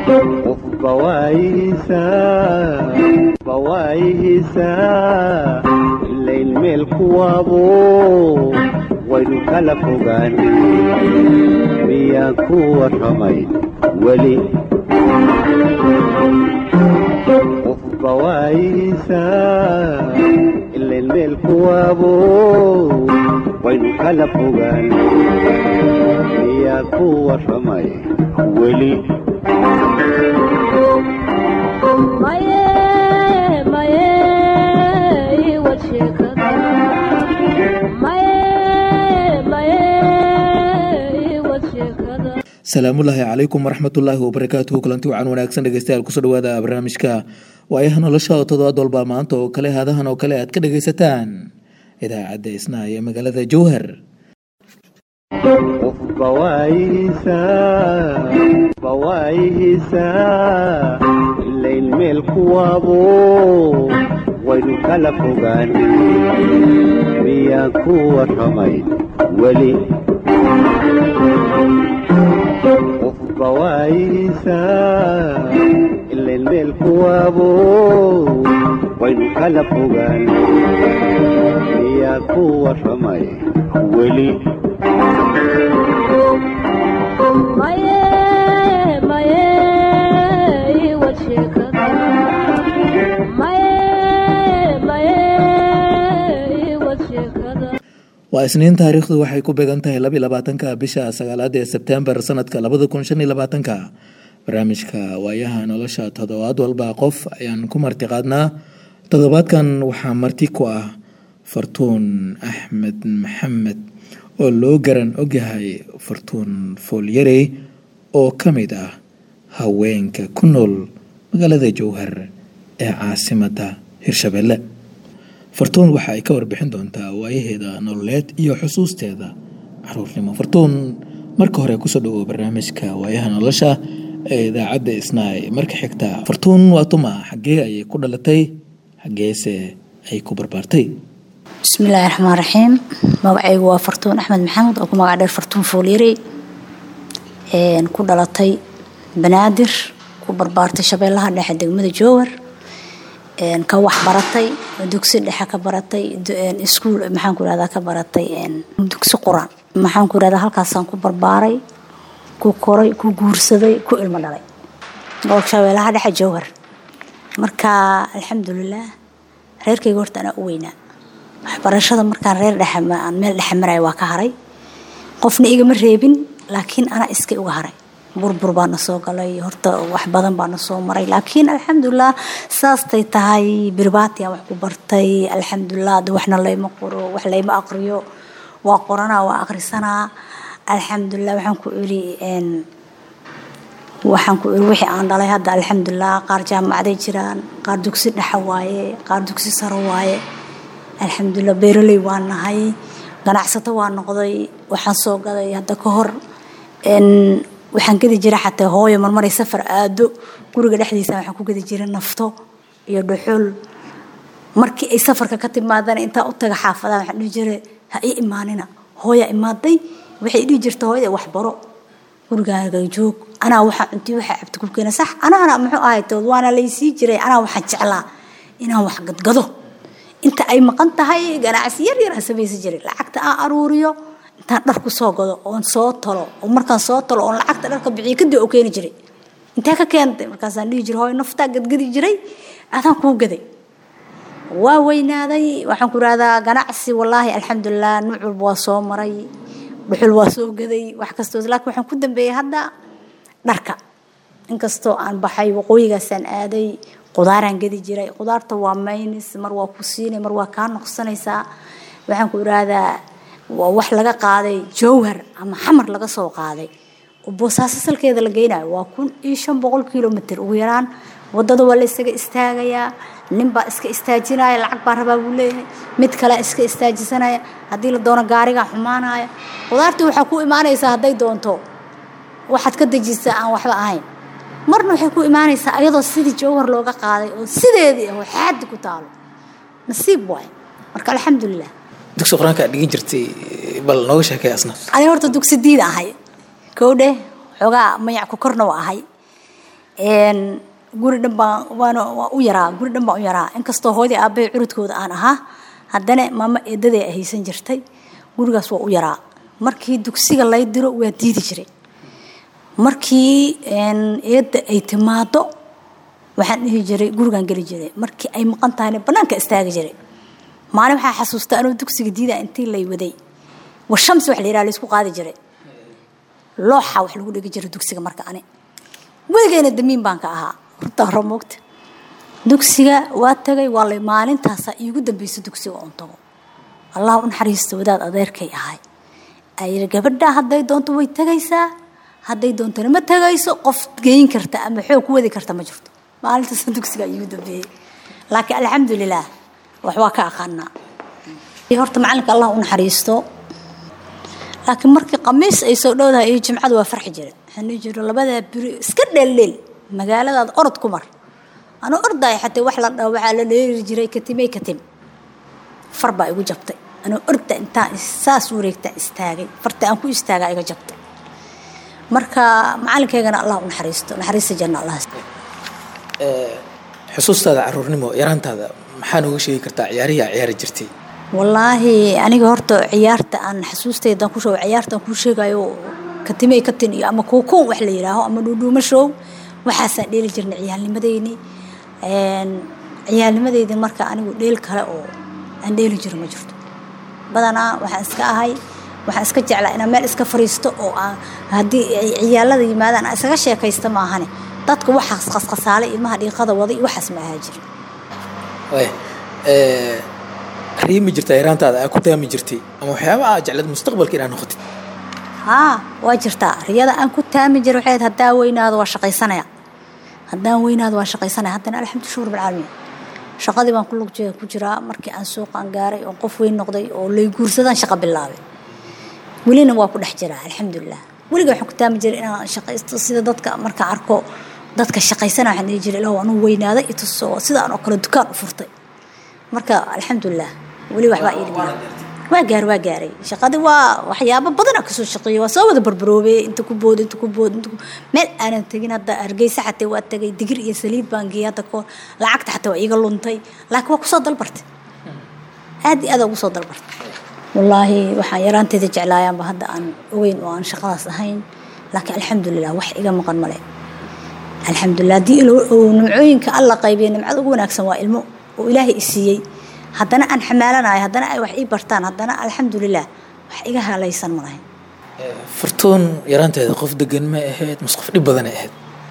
qofba waayihiisaa ilayn meel kuwaabo waynu kala fogaan miyaan ku warramay weli qofba waayihiisaa ilayn meel kuwaabo waynu kala fogaan miyaan ku warramay weli salaamullaahi calaykum waraxmatullaahi wabarakaatuhu kulanti wacan wanaagsan dhegeystayaal kusoo dhawaada barnaamijka waayaha nolosha oo toddobaad walba maanta oo kale haadahan oo kale aad ka dhegaysataan idaacadda isnaa ee magaalada jowhar qofba waayihiisaa ilayn meel kuwaabo waynu kala fogaan miyaan ku warramay weli qofba waayihiisaa ilayn meel kuwaabo waynu kala fogaan miyaan ku warramay weli waa isniin taariikhdu waxay ku beegan tahay laba iyo labaatanka bisha sagaalaad ee sebtembar sanadka labada kun shan iyo labaatanka barnaamijka waayaha nolosha toddobaad walba qof ayaan ku marti qaadnaa toddobaadkan waxaa marti ku ah fartuun axmed maxamed oo loo garan ogyahay fartuun foolyarey oo ka mid ah haweenka ku nool magaalada jowhar ee caasimadda hirshabelle fartuun waxa ay ka warbixin doontaa waayaheeda nololeed iyo xusuusteeda caruurnimo fartuun marka hore kusoo dhawow barnaamijka waayaha nolosha ee idaacadda isnaay marka xigta fartuun waa tuma xaggee ayay ku dhalatay xaggeese ay ku barbaartay bismillaahi raxmaan raxiim magacaygu waa fartuun axmed maxamed oo ku magac dheer fartuun foolyarey ku dhalatay banaadir ku barbaartay shabeellaha dhexe degmada jowhar ka wax baratay dugsi dhexe ka baratay iskuul maxaan ku irahdaa ka baratay dugsi quraan maxaan ku irahdaa halkaasaan ku barbaaray ku koray ku guursaday ku ilmo dhalay gobolka shabeellaha dhexe jowhar marka alxamdulilah reerkayga horta anaa u weynaa waxbarashada markaan reer dhexe aan meel dhexe maraya waa ka haray qofna igama reebin laakiin anaa iskay uga haray burbur baana soo galay horta wax badan baana soo maray laakiin alxamdulilah saastay tahay birbaatiyan wax ku bartay alxamdulilah ada waxna layma qoro wax layma aqriyo waa qoranaa waa aqrisanaa alxamdulilah waxaan ku iri waxaan ku iri wixii aan dhalay hadda alxamdulilah qaar jaamacaday jiraan qaar dugsi dhexe waaye qaar dugsi saro waaye alxamdulilah beeraley waa nahay ganacsato waa noqday waxaan soo gaday hadda ka hor waxaan gedi jira xataa hooyo marmaray safar aado guriga dhexdiisa waxaan ku gedi jira nafto iyo dhuxul markii ay safarka ka timaadana intaa u taga xaafadaha waxaan dhihi jiray ha ii imaanina hooya imaaday waxay dhihi jirta hooyada waxbaro gurigaaga joog anaa waxaa cuntii waxaa cabti ku keena sax anaana muxuu ahay tood waana laysii jiray anaa waxaan jeclaa inaan wax gadgado inta ay maqan tahay ganacsi yar yar aan samaysan jiray lacagta aan aruuriyo intaan dhar ku soo gado oon soo talo oo markaan soo talo oon lacagta dharka bixiyo kadib oo keeni jiray intee ka keentay markaasaan dhihi jiray hooy naftaa gadgadi jiray adaan kuu gaday waa weynaaday waxaan ku rahdaa ganacsi wallaahi alxamdulilah nuuc walba waa soo maray dhuxul waa soo gaday wax kastoo laakiin waxaan ku dambeeyey hadda dharka inkastoo aan baxay waqooyigaasaan aaday qudaaraan gedi jiray qudaarta waa maynis mar waa ku siinay mar waa kaa noqsanaysaa waxaan ku irahdaa waa wax laga qaaday jowhar ama xamar laga soo qaaday oo boosaaso salkeeda la geynayo waa kun iyo shan boqol kilomitr ugu yaraan wadada waa la isaga istaagayaa ninbaa iska istaajinaya lacag baa rabaa buu leeyahay mid kale iska istaajisanaya haddii la doono gaarigaa xumaanaya qudaartii waxaa ku imaanaysaa hadday doonto waxaad ka dejisaa aan waxba ahayn marna waxay ku imaanaysaa ayadoo sidii jowhar looga qaaday oo sideedii oo xaadi ku taalo nasiib waay marka alxamdulilah dugsi qur-aanka aad dhigin jirtay bal nooga sheekay asna ani horta dugsi diin ahay kow dheh xoogaa mayac ku korna waa ahay guri dhan baan waan waa u yaraa guri dhan baan u yaraa inkastoo hooyadii aabbahay curudkooda aan ahaa haddana maamo eedaday ay haysan jirtay gurigaas waa u yaraa markii dugsiga lay diro waa diidi jiray markii eedda ay timaado waxaan dhihi jiray gurigaan geli jiray markii ay maqan tahayna bannaanka istaagi jiray maalin waxaa xasuusta anuu dugsiga diida intii lay waday washamsi wax la yidhaha laysku qaadi jiray looxa wax lagu dhigi jiray dugsiga marka ani weligeyna damiin baan ka ahaa horta hore moogta dugsiga waa tagay waa lay maalintaasaa iigu dambaysa dugsiga oon tago allah u naxariista wadaad adeerkay ahay ayiri gabadhaa hadday doonto way tegaysaa hadday doontona ma tegayso qof geyn karta ama xoog ku wadi karta ma jirto maalintaas dugsiga iigu dambeeyey laakiin alxamdulilaah wax waa ka aqaanaa horta macalinka allah u naxariisto laakiin markii qamiis ay soo dhowdahay iyo jimcadu waa farxi jira waxaan dhihi jiro labadaa biri iska dheeldheel magaaladaada orod ku mar anuu ordaay xatee wax la dhaho waxaa la dheeri jiray katimey katim far baa igu jabtay anuu orda intaan saas wareegtaa istaagay farta aan ku istaagaa iga jabtay marka macalinkeygana allah u naxariisto naxariista janna allah xusuustaada caruurnimo yaraantaada maxaa nooga sheegi kartaa ciyaarihii aa ciyaari jirtay wallaahi aniga horta ciyaarta aan xasuustaydan ku sheego ciyaartaan kuu sheegayo katimey katin iyo ama kuukuun wax la yidhaaho ama dhuudhuuma show waxaasaan dheeli jirnay ciyaalnimadeyni ciyaalnimadeydi marka anigu dheel kale oo aan dheeli jiro ma jirto badanaa waxaan iska ahay waxaan iska jeclaa inaan meel iska fariisto oo aan haddii ay ciyaalada yimaadaan aan isaga sheekaysta maahane dadka waxaas qasqasaalay ilmaha dhiiqada waday waxaas ma ahaa jira riimi jirtaa yaraantaada aa ku taami jirtay ama waxyaaba aa jeclad mustaqbalka inaad noqotid haa waa jirtaa riyada aan ku taami jira waxay haddaan weynaado waa shaqaysanaya haddaan weynaado waa shaqaysanaya haddana alxamdu shukur bilcaalamiin shaqadii baan ku lug ku jiraa markii aan suuqaan gaaray oo qof weyn noqday oo lay guursadaan shaqo bilaabay welina waa ku dhex jiraa alxamdulilah weliga waxaan ku taami jiray inaan shaqaysto sida dadka markaan arko dadka shaqaysana waxaan dhihi jiray ilaahu anuu weynaaday ituso sidaan oo kale dukaan u furtay marka alxamdulilah weli waxbaa ii dhimaa waa gaar waa gaaray shaqadii waa waxyaabo badana kasoo shaqeeyey waa soo wada barbaroobey inta ku bood inta ku bood inta meel aanan tegin hadda hargeysa xatee waa tagay digir iyo saliid baan geeyay hadda koor lacagta xataa waa iiga luntay laakiin waa kusoo dalbartay aad iyo aad ugu soo dalbartay wallaahi waxaan yaraanteeda jeclaayaanba hadda aan ogeyn oo aan shaqadaas ahayn laakiin alxamdulilah wax iga maqan male alxamdulilah haddii nimcooyinka alla qaybiya nimcada ugu wanaagsan waa ilmo oo ilaahay i siiyey haddana aan xamaalanayo haddana ay wax ii bartaan haddana alxamdulilah wax iga halaysan malahay fartuun yaraanteeda qof degan ma ahayd mas qof dhib badanay ahayd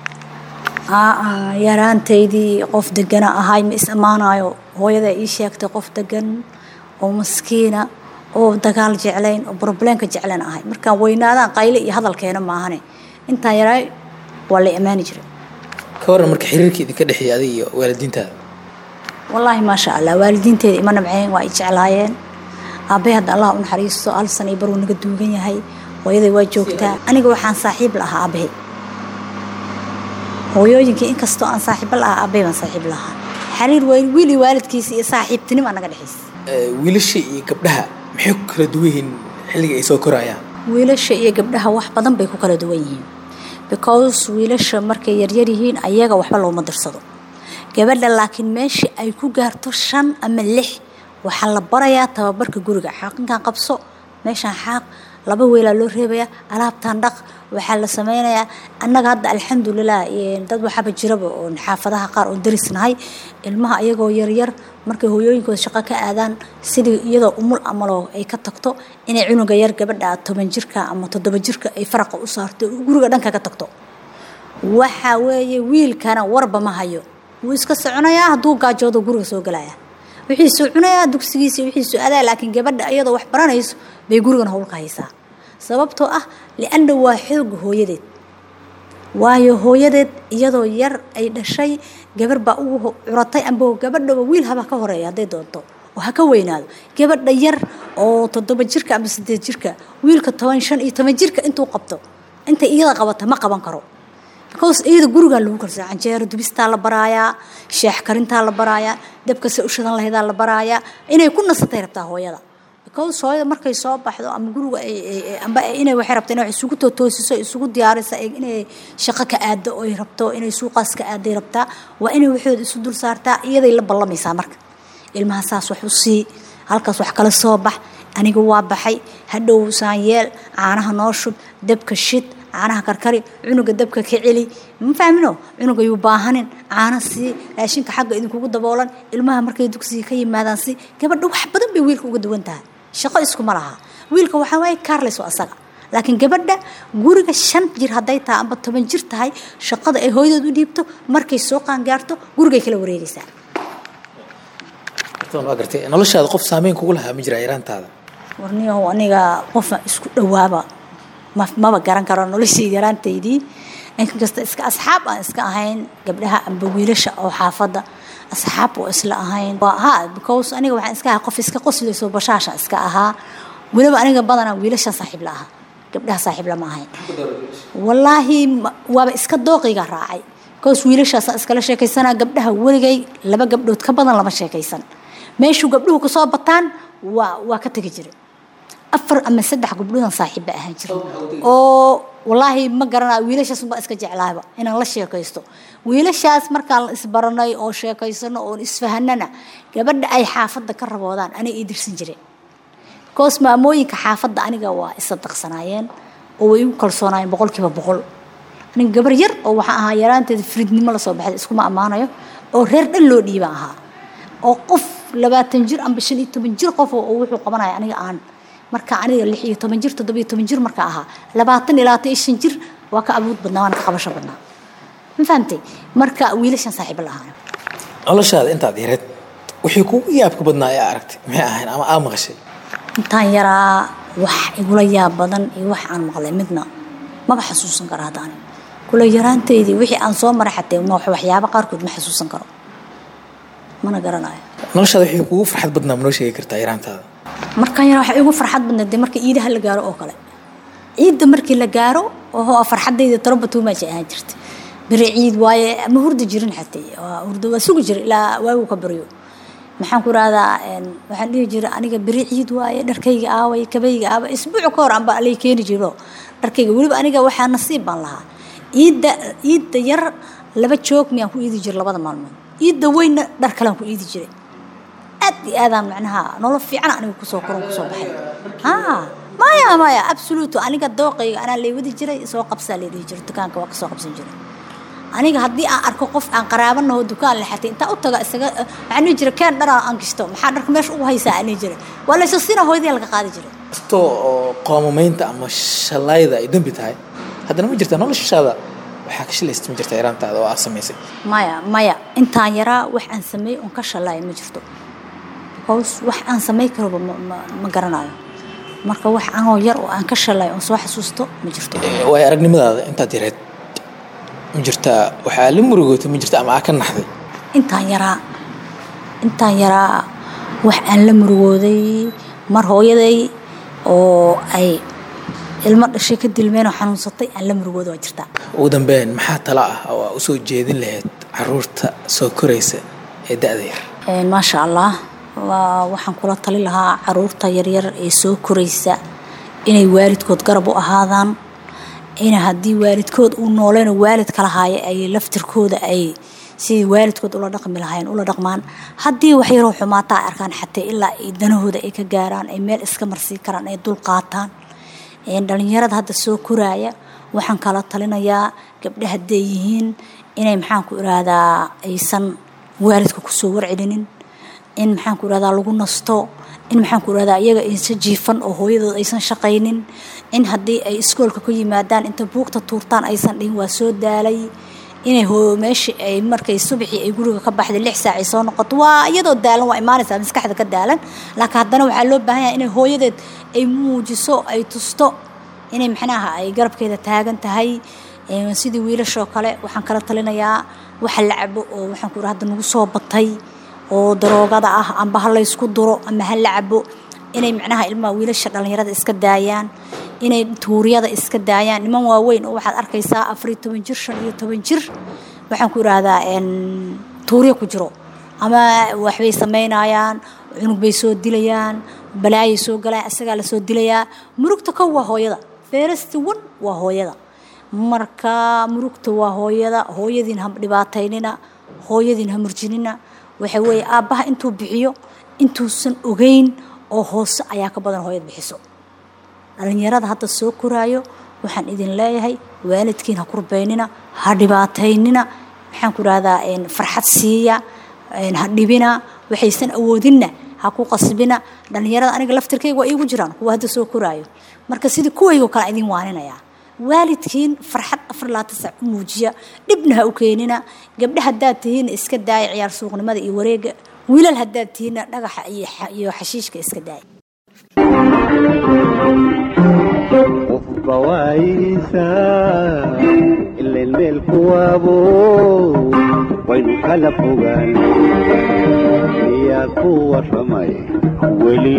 aa yaraantaydii qof degana ahay ma is ammaanayo hooyada ii sheegtay qof degan oo maskiina oo dagaal jeclayn oo broblemka jeclayn ahay markaan weynaadaan qayle iyo hadalkeena maahane intaan yaraay waa la ammaani jiray ka waran marka xiriirka idinka dhexeeya adiga iyo waalidiintaada wallaahi maasha allah waalidiinteeda ima nabceen waa ay jeclaayeen aabbay hadda allah u naxariisto hal san iyo baruu naga duugan yahay hooyaday waa joogtaa aniga waxaan saaxiib lahaa aabbahay hooyooyinkii inkastoo aan saaxiibo lahaa aabbay baan saaxiib lahaa xiriir wiil iyo waalidkiisa iyo saaxiibtinimo naga dhexaysa wiilasha iyo gabdhaha maxay ku kala duwan yihiin xilliga ay soo korayaan wiilasha iyo gabdhaha wax badan bay ku kala duwan yihiin because wiilasha markay yaryar yihiin ayaga waxba looma dirsado gabadha laakiin meeshii ay ku gaarto shan ama lix waxaa la barayaa tababarka guriga xaaqinkan qabso meeshaan xaaq laba weelaa loo reebayaa alaabtaan dhaq waxaa la sameynayaa annaga hadda alxamdulilah dad waxaaba jiraba oo xaafadaha qaar oo darisnahay ilmaha iyagoo yaryar markay hooyooyinkooda shaqo ka aadaan sidii iyadoo umul amaloo ay ka tagto inay cunuga yar gabadha toban jirka ama toddoba jirka ay faraqa u saarto guriga dhanka ka tagto waxa weeye wiilkana warba ma hayo wuu iska soconayaa hadduu gaajoodo guriga soo galaya wixiisuu cunayaa dugsigiisa wixiisuu adaa laakiin gabadha iyadoo wax baranayso bay gurigan howlka haysaa sababtoo ah lianna waa xooga hooyadeed waayo hooyadeed iyadoo yar ay dhashay gabar baa ugu curatay amba gabadhaba wiil haba ka horeeya hadday doonto oo ha ka weynaado gabadha yar oo toddoba jirka ama sideed jirka wiilka toban shan iyo toban jirka intuu qabto intay iyada qabata ma qaban karo because iyada gurigaa lagu karsaa canjeero dubistaa la baraayaa sheex karintaa la baraayaa dabka se u shadan lahaydaa la baraayaa inay ku nasatay rabtaa hooyada because hooyada markay soo baxdo ama guriga amba inay waxay rabto inay wax isugu tootoosiso isugu diyaariso inay shaqo ka aado oy rabto inay suuqaas ka aaday rabtaa waa inay waxooda isu dul saartaa iyaday la ballamaysaa marka ilmaha saas wax u sii halkaas wax kala soo bax aniga waa baxay hadhow saanyeel caanaha noo shub dabka shid caanaha karkari cunuga dabka ka celi ma fahmino cunuga yuu baahanin caana sii raashinka xagga idinkugu daboolan ilmaha markay dugsiga ka yimaadaan si gabadha wax badan bay wiilka uga duwan tahay shaqo iskuma laha wiilka waxaa waaye carles oo asaga laakiin gabadha guriga shan jir hadday tahay amba toban jir tahay shaqada ay hooyadood u dhiibto markay soo qaangaarto gurigay kala wareegaysaa waa gartay noloshaada qof saameyn kugu lahaa ma jira yaraantaada warniyahow aniga qofan isku dhowaaba maba garan karo noloshii yaraantaydii inkasta iska asxaab aan iska ahayn gabdhaha amba wiilasha oo xaafadda asxaab oo isla ahayn ha because aniga waxaan iska ahaa qof iska qoslayso bashaasha iska ahaa weliba aniga badanaa wiilasha saaxiib la ahaa gabdhaha saaxiib lama ahayn wallaahi waaba iska dooqiga raacay because wiilashaasaan iskala sheekaysanaa gabdhaha weligay laba gabdhood ka badan lama sheekaysan meeshuu gabdhuhu kasoo bataan waa waa ka tegi jiray afar ama saddex gabdhoodan saaxiib ba ahaan jiray oo wallaahi ma garanaa wiilashaas unbaa iska jeclaaba inaan la sheekaysto wiilashaas markaan la isbaranay oo sheekaysano oon isfahanana gabadha ay xaafadda ka raboodaan anay ii dirsan jireen koos maamooyinka xaafadda aniga waa isadaqsanaayeen oo way igu kalsoonaayeen boqolkiiba boqol aniga gabar yar oo waxaan ahaa yaraanteeda firidnimo lasoo baxday iskuma ammaanayo oo reer dhan loo dhiiba ahaa oo qof labaatan jir amba shan iyo toban jir qof oo wuxuu qabanaya aniga aan marka aniga lix iyo toban jir toddoba iyo toban jir marka ahaa labaatan iyo labaatan iyo shan jir waa ka abuud badnaa waana ka qabasho badnaa ma fahamtay marka wiilashan saaxiibo lahaana noloshaada intaad yareed wixii kugu yaabka badnaa ee aragtay maxay ahayn ama aa maqashay intaan yaraa wax igula yaab badan iyo wax aan maqlay midna maba xasuusan karo hadda ani kula yaraantaydii wixii aan soo maray xatee waxyaabo qaarkood ma xasuusan karo mana garanayo noloshaada wixii kugu farxad badnaa ma noo sheegi kartaa yaraantaada markaan yaraa waxa igu farxad badnayd dee marka iidaha la gaaro oo kale ciidda markii la gaaro oo farxadayda tarobatuumaaji ahaan jirtay beri ciid waaye ma hurdi jirin xatee hurdo waa sugi jira ilaa waagu ka baryo maxaan ku rahdaa waxaan dhihi jira aniga beri ciid waaye dharkayga aaway kabayga aaway isbuuc ka hor anba alay keeni jiro dharkayga weliba aniga waxaa nasiib baan lahaa ciidda ciidda yar laba joog miyaan ku iidi jira labada maalmood ciidda weynna dhar kalean ku iidi jiray aad iyo aadaan macnaha nolol fiican aniga kusoo koron kusoo baxay haa maya maya absoluto aniga dooqayga anaa lay wadi jiray soo qabsaa lay dhihi jiray dukaanka waa kasoo qabsan jiray aniga haddii aan arko qof aan qaraabanaho dukaan lexatay intaa u taga isaga waxaan dhihi jiray keen dharaa aan gishto maxaa dharka meesha ugu haysaa aan dhihi jiray waa layso sina hooyadii laga qaadi jiray kasto oo qoomamaynta ama shalayda ay dembi tahay haddana ma jirta noloshaada waxaa ka shilaysta ma jirta yaraantaada oo aad samaysay maya maya intaan yaraa wax aan sameey oon ka shalaaya ma jirto because wax aan samay karoba ma garanayo marka wax anoo yar oo aan ka shalay oon soo xasuusto ma jirto waayo aragnimadaada intaad yareed ma jirtaa waxaa la murugootay ma jirta ama aa ka naxday intaan yaraa intaan yaraa wax aan la murugooday mar hooyaday oo ay ilmo dhashay ka dilmeen oo xanuunsatay aan la murugooda waa jirtaa ugu dambeyn maxaa tala ah oo aa usoo jeedin lahayd caruurta soo koraysa ee da-da yar maasha allah waxaan kula tali lahaa caruurta yaryar ee soo koraysa inay waalidkood garab u ahaadaan in haddii waalidkood uu nooleyn waalid kala haayo ay laftirkooda ay sidii waalidkood ula dhaqmi lahayn ula dhaqmaan haddii wax yaroo xumaataa ay arkaan xatee ilaa ay danahooda ay ka gaaraan ay meel iska marsii karaan ay dul qaataan dhalinyarada hadda soo koraaya waxaan kala talinayaa gabdha hadday yihiin inay maxaan ku irahdaa aysan waalidka kusoo warcelinin in maxaan ku irahdaa lagu nasto in maxaan ku irahdaa iyaga aysan jiifan oo hooyadood aysan shaqaynin in haddii ay iskoolka ku yimaadaan inta buugta tuurtaan aysan dhihin waa soo daalay inay meeshii ay markay subaxii ay guriga ka baxday lix saac ay soo noqoto waa iyadoo daalan waa imaanaysaa maskaxda ka daalan laakiin haddana waxaa loo baahan yahay inay hooyadeed ay muujiso ay tusto inay maxnaha ay garabkeeda taagan tahay sidii wiilashoo kale waxaan kala talinayaa waxa la cabo oo waxaan ku hadda nagu soo batay oo daroogada ah amba ha laysku duro ama ha la cabo inay macnaha ilmaha wiilasha dhallinyarada iska daayaan inay tuuriyada iska daayaan niman waaweyn oo waxaad arkaysaa afariyo toban jir shan iyo toban jir waxaan ku idhaahdaa tuuriya ku jiro ama waxbay samaynayaan cunug bay soo dilayaan balaayay soo galaa isagaa lasoo dilayaa murugta kow waa hooyada feerasti wan waa hooyada marka murugta waa hooyada hooyadiin ha dhibaataynina hooyadiin ha murjinina waxa weeye aabbaha intuu bixiyo intuusan ogeyn oo hoose ayaa ka badan hooyad bixiso dhalinyarada hadda soo koraayo waxaan idin leeyahay waalidkiin ha kurbaynina ha dhibaataynina maxaan ku rahdaa farxad siiya ha dhibina waxaysan awoodinna ha ku qasbina dhalinyarada aniga laftirkayga waa iigu jiraan kuwa hadda soo koraayo marka sidii kuwaygo kale idin waaninaya waalidkiin farxad afar laatan sac u muujiya dhibna ha u keenina gabdha haddaad tihiinna iska daaya ciyaar suuqnimada iyo wareega wiilal haddaad tihiinna dhagaxa iyo xashiishka iska daaya qofba waayihiisa ileen meel kuwaabo waynu kala fogaan miyaa ku warramay weli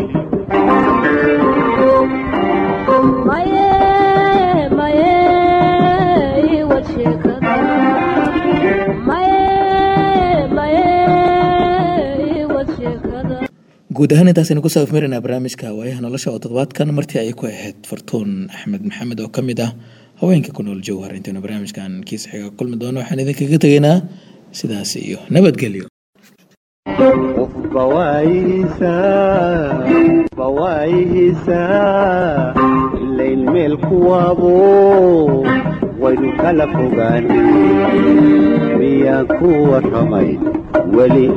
guud ahaan intaasaynu kusoo afmarinaa barnaamijka waayaha nolosha oo toddobaadkan martii ay ku ahayd fartuun axmed maxamed oo ka mid ah haweenka ku nool jowhar intaynu barnaamijkan kiisa xiga kulmi doono waxaan idinkaga tegaynaa sidaas iyo nabadgelyo qofba waayihiisa qofba waayihiisa ileen meel kuwaabo waynu kala fogaan miyaa ku warramay weli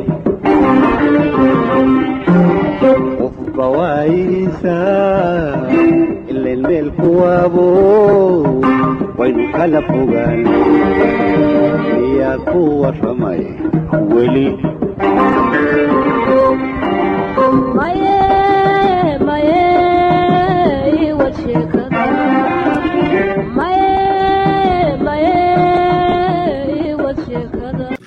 qofba waayihiisa ileen meel kuwaabo waynu kala fogaan miyaa ku warramay weli